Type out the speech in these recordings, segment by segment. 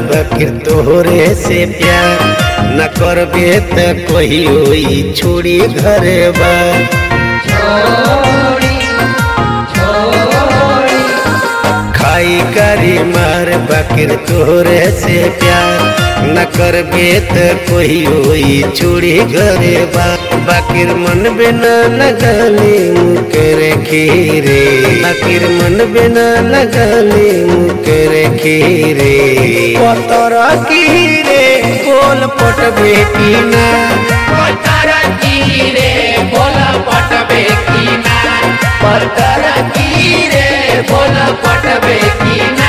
बकिर तोहरे से प्यार न करबे त कोई होई छोड़ी घरे बा छोड़ी छोड़ी खाई करी मार बकिर तोहरे से प्यार न करबे त कोई होई छोड़ी घरे बा बाकिर मन बिना लगली मुकर खीरे बाकिर मन बिना लगली मुकर खीरे पतर खीरे बोल पटबे की ना पत्थर कीरे बोला पटबे की ना पत्थर कीरे बोला पटबे की ना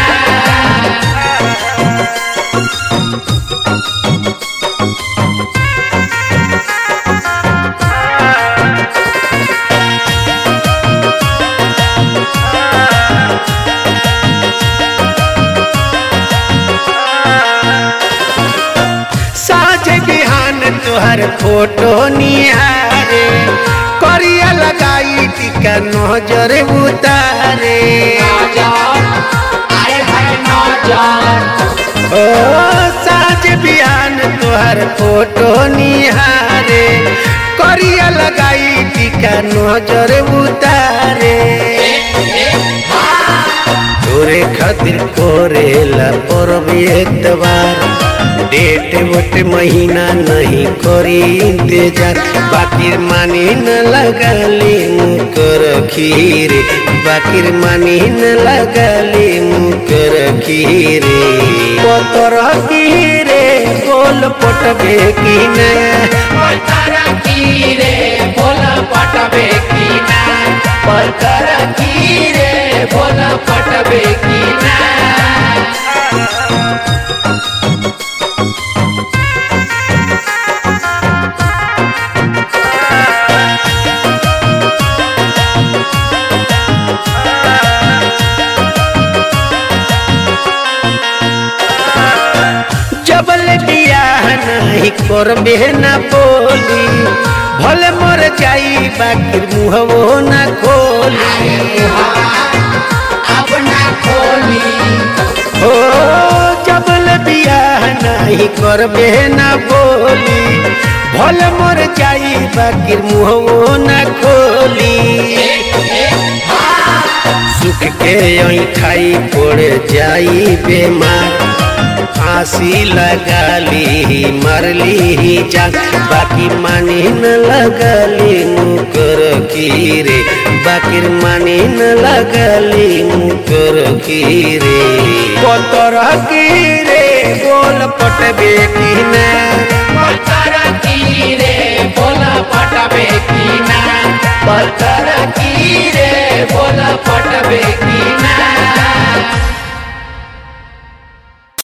साझ बिहान तोहर फोटो निहारे करिया लगाई टिका नजर उतारे नौजवान आए है नौजवान ओ साझ बिहान तोहर फोटो निहारे करिया लगाई टिका नजर उतारे तोरे खातिर कोरेला परब एतबार डेट वोट महीना नहीं करी इंतजार बाकिर मानी न लगली मुकर खीरे बाकिर मानी न लगली मुकर खीरे पतर खीरे गोल पटबे की ने पत्थर कीरे बोला पटबे की ना पत्थर कीरे बोला पटबे की ना जबल बियाह नहीं करबे न बोली भले मर जाई बाकिर मुहवो न खोली अब ना खोली ओ जबल बियाह नहीं करबे न बोली भले मर जाई बाकिर मुहवो न खोली सुख के यही खाई पड़ जाई बेमार फांसी लगा ली मरली जान बाकी मानी न लगली मुकर खीरे बाकी मानी न लगली मुकर खीरे पतर खीरे बोल पटबे की ना पत्थर